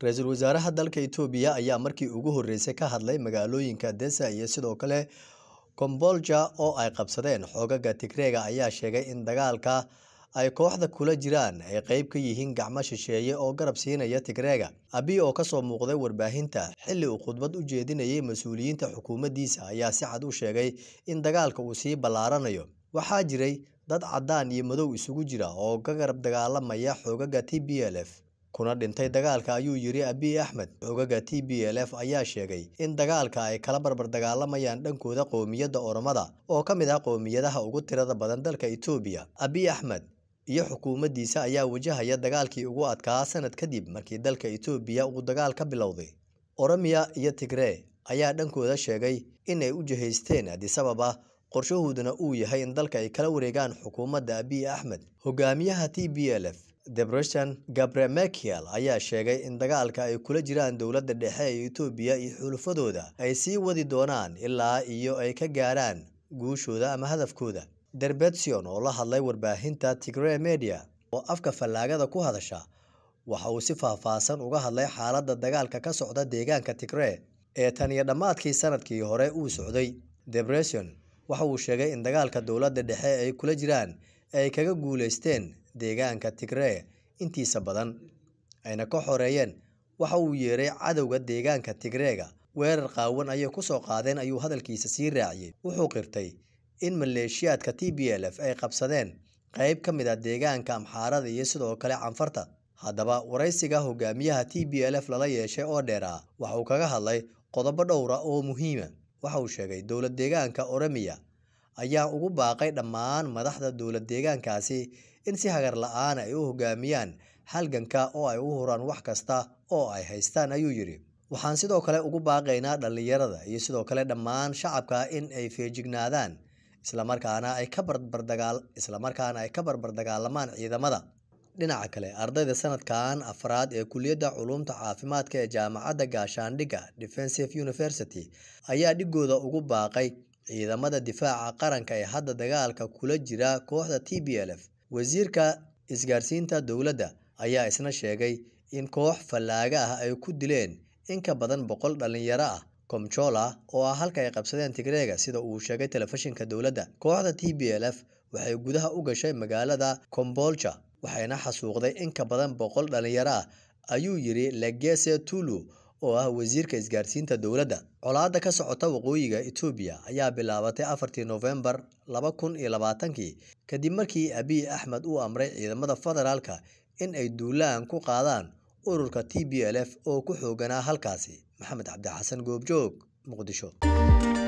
ra-iisul wasaaraha dalka Itoobiya ayaa markii ugu horreysay ka hadlay magaalooyinka Desa iyo sidoo kale Kombolja oo ay qabsadeen xoogagga Tigreega ayaa sheegay in dagaalka ay kooxda kula jiraan ay qayb ka yihiin gacmo shisheeye oo garab siinaya Tigreega. Abiy oo kasoo muuqday warbaahinta xilli uu khudbad u jeedinayay mas'uuliyiinta xukuumaddiisa ayaa si cad u sheegay in dagaalka uu sii ballaaranayo. Waxaa jiray dad caddaan iyo madow isugu jira oo ka garab dagaalamaya xoogagga TPLF kuna dhintay dagaalka ayuu yiri Abiy Ahmed. Xoogagga TPLF ayaa sheegay in dagaalka ay kala barbar dagaalamayaan dhankooda qowmiyadda Oromada oo ka mid ah qowmiyadaha ugu tirada badan dalka Itoobiya. Abiy Ahmed iyo xukuumaddiisa ayaa wajahaya dagaalkii ugu adkaa sanad kadib markii dalka Itoobiya uu dagaal ka bilowday. Oromiya iyo Tigray ayaa dhankooda sheegay in ay u jihaysteen Addis Ababa qorshahooduna uu yahay in dalka ay kala wareegaan xukuumadda Abiy Ahmed. Hogaamiyaha TPLF Debretsion Gebremichael ayaa sheegay in dagaalka ay kula jiraan dowladda dhexe ee Itoobiya iyo xulafadooda ay sii wadi doonaan ilaa iyo ay ka gaaraan guushooda ama hadafkooda. Debretsion oo la hadlay warbaahinta Tigray Media oo afka fallaagada ku hadasha waxa uu si faahfaahsan uga hadlay xaaladda dagaalka ka socda deegaanka Tigray ee tan iyo dhammaadkii sanadkii hore uu socday. Debretsion waxa uu sheegay in dagaalka dowladda dhexe ay kula jiraan ay kaga guuleysteen deegaanka Tigray intiisa badan ayna ka xoreeyeen waxa uu yeeray cadowga deegaanka Tigreega weerar qaawan ayay ku soo qaadeen ayuu hadalkiisa sii raaciyay wuxuu qirtay in maleeshiyaadka TPLF ay qabsadeen qayb ka mid ah deegaanka Amxaarada iyo sidoo kale Canfarta haddaba waraysiga hogaamiyaha TPLF lala yeeshay oo dheeraa waxa uu kaga hadlay qodobo dhowr ah oo muhiima waxa uu sheegay dowlad deegaanka Oromiya ayaa ugu baaqay dhammaan madaxda dowlad deegaankaasi in si hagar la'aan ay u hogaamiyaan halganka oo ay u huraan wax kasta oo ay haystaan ayuu yidhi waxaan sidoo kale ugu baaqaynaa dhallinyarada iyo sidoo kale dhammaan shacabka in ay feejignaadaan islamarkaana ay ka barbardagaal islamarkaana ay ka barbardagaalamaan ciidamada dhinaca kale ardayda sanadkan afraad ee kuliyadda culuumta caafimaadka ee jaamacadda gaashaandhigga defensive university ayaa dhigooda ugu baaqay ciidamada difaaca qaranka ee hadda dagaalka kula jira kooxda TPLF wasiirka isgaarsiinta dowladda ayaa isna sheegay in koox fallaaga ah ay ku dileen in ka badan boqol dhalinyaro ah Komchola oo ah halka ay qabsadeen Tigreega sida uu sheegay telefishinka dowladda kooxda TPLF waxay gudaha u gashay magaalada Kombolcha waxayna xasuuqday in ka badan boqol dhalinyaro ah ayuu yiri Legese Tulu oo ah wasiirka isgaarsiinta dowladda colaadda ka socota waqooyiga Itoobiya ayaa bilaabatay afartii Noofembar laba kun iyo labaatankii kadib markii Abiy Ahmed uu amray ciidamada federaalka in ay duulaan ku qaadaan ururka TPLF oo ku xooganaa halkaasi maxamed cabdi xasan goobjoog muqdisho